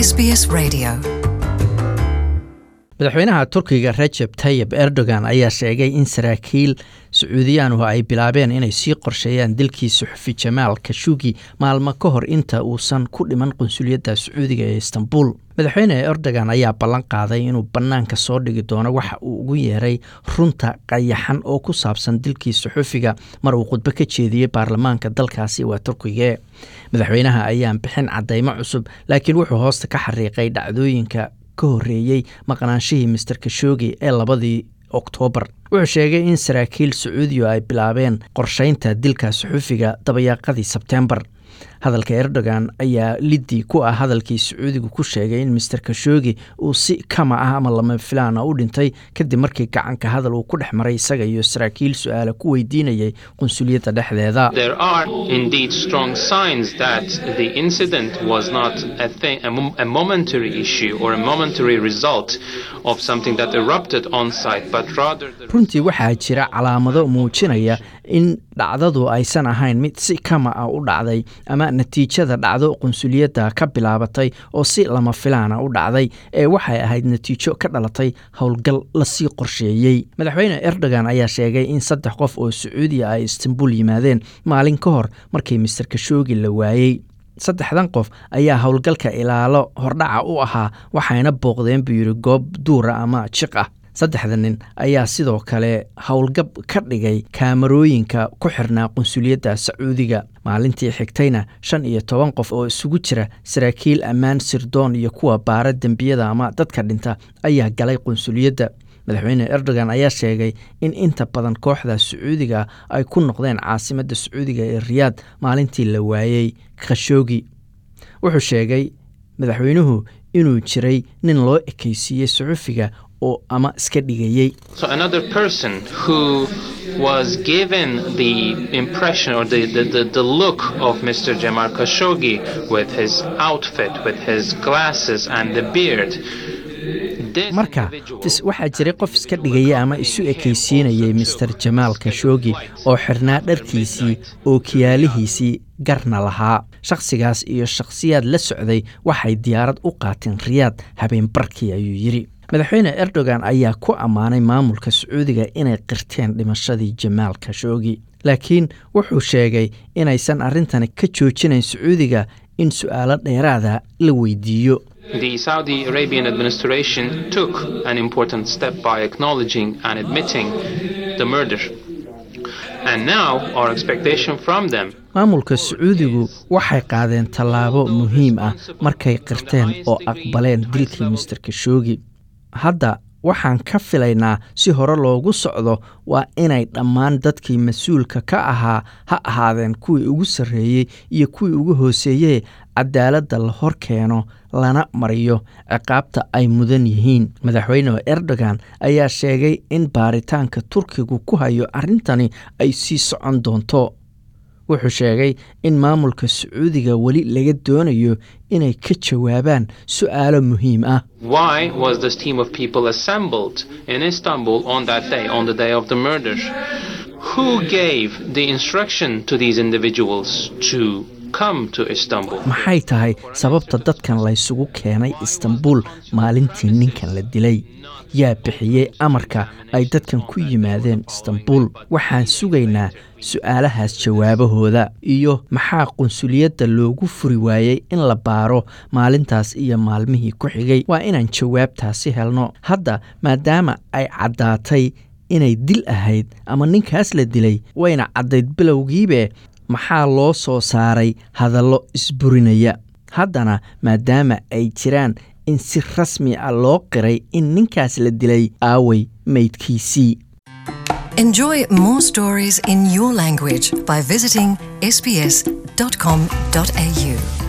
SBS Radio. madaxweynaha turkiga rajeb tayib erdogan ayaa sheegay in saraakiil sacuudiyaanhu ay bilaabeen inay sii qorsheeyaan dilkii suxufi jamaal kashugi maalmo ka hor inta uusan ku dhiman qunsuliyadda sacuudiga ee istanbul madaxweyne erdogan ayaa ballan qaaday inuu bannaanka soo dhigi doono waxa uu ugu yeeray runta qayaxan oo ku saabsan dilkii suxufiga mar uu khudbo ka jeediyey baarlamaanka dalkaasi waa turkige madaxweynaha ayaan bixin caddaymo cusub laakiin wuxuu hoosta ka xariiqay dhacdooyinka ka horreeyey maqnaanshihii master kashogi ee labadii oktoobar wuxuu sheegay in saraakiil sacuudiya ay bilaabeen qorshaynta dilka suxufiga dabayaaqadii sebteembar hadalka erdogan ayaa liddi ku ah hadalkii sacuudigu ku sheegay in master kashogi uu si kama ah ama lama filaana u dhintay kadib markii gacanka hadal uu ku dhex maray isaga iyo saraakiil su-aala ku weydiinayay qunsuliyadda dhexdeeda There are indeed strong signs that the incident was not a, thing, a, mom- a momentary issue or a momentary result of something that erupted on site, but rather the runtii waxaa jira calaamado muujinaya in dhacdadu aysan ahayn mid si kama ah u dhacday ama natiijada dhacdo qunsuliyadda ka bilaabatay oo si lama filaana u dhacday ee waxay ahayd natiijo ka dhalatay howlgal lasii qorsheeyey madaxweyne erdogan ayaa sheegay in saddex qof oo sacuudiya ay istanbul yimaadeen maalin ka hor markii master kashogi la waayey saddexdan qof ayaa howlgalka ilaalo hordhaca u ahaa waxayna booqdeen buu yidhi goob duura ama jiq ah saddexda nin ayaa sidoo kale howlgab ka dhigay kaamarooyinka ku xirnaa qunsuliyadda sacuudiga maalintii xigtayna shan iyo toban qof oo isugu jira saraakiil ammaan sirdoon iyo kuwa baara dembiyada ama dadka dhinta ayaa galay qunsuliyadda madaxweyne erdogan ayaa sheegay in inta badan kooxda sacuudiga ay ku noqdeen caasimadda sacuudiga ee riyaad maalintii la waayey khashoogi wuxuu sheegay madaxweynuhu inuu jiray nin loo ekaysiiyey suxufiga oo ama iska dhigayey So another person who was given the impression or the, the, the, the look of Mr. Jamal Khashoggi with his outfit, with his glasses and the beard. This marka individual tis- waxaa jiray qof iska dhigaya ama isu ekaysiinayay master jamaal kashogi oo xirnaa dharkiisii oo kiyaalihiisii garna lahaa shakhsigaas iyo shakhsiyaad la socday waxay diyaarad u qaateen riyaad habeen barkii ayuu yidhi madaxweyne erdogan ayaa ku ammaanay maamulka sacuudiga inay qirteen dhimashadii jamaal kashogi laakiin wuxuu sheegay inaysan arrintani ka joojinayn sacuudiga in su'aalo dheeraada la weydiiyo The Saudi Arabian administration took an important step by acknowledging and admitting the murder. And now our expectation from them maamulka sacuudigu waxay qaadeen tallaabo muhiim ah markay qirteen oo aqbaleen dilkii master kashogi hadda waxaan ka filaynaa si hore loogu socdo waa inay dhammaan dadkii mas-uulka ka ahaa ha ahaadeen kuwii ugu sarreeyey iyo kuwii ugu hooseeyey cadaaladda la hor keeno lana mariyo ciqaabta ay mudan yihiin madaxweyne erdogan ayaa sheegay in baaritaanka turkigu ku hayo arrintani ay sii socon doonto wuxuu sheegay in maamulka sacuudiga weli laga doonayo inay ka jawaabaan su'aalo muhiim ah Why was this team of people assembled in Istanbul on that day, on the day of the murder? Who gave the instruction to these individuals to come to Istanbul? maxay tahay sababta dadkan laysugu keenay istanbul maalintii ninkan la dilay yaa bixiyey amarka ay dadkan ku yimaadeen istanbul waxaan sugaynaa su'aalahaas jawaabahooda iyo maxaa qunsuliyadda loogu furi waayey in la baaro maalintaas iyo maalmihii ku xigay waa inaan jawaabtaasi helno hadda maadaama ay caddaatay inay dil ahayd ama ninkaas la dilay wayna caddayd bilowgiibe maxaa loo soo saaray hadallo isburinaya haddana maadaama ay jiraan in si rasmi ah loo qiray in ninkaas la dilay aaway meydkiisii Enjoy more stories in your language by visiting sbs.com.au.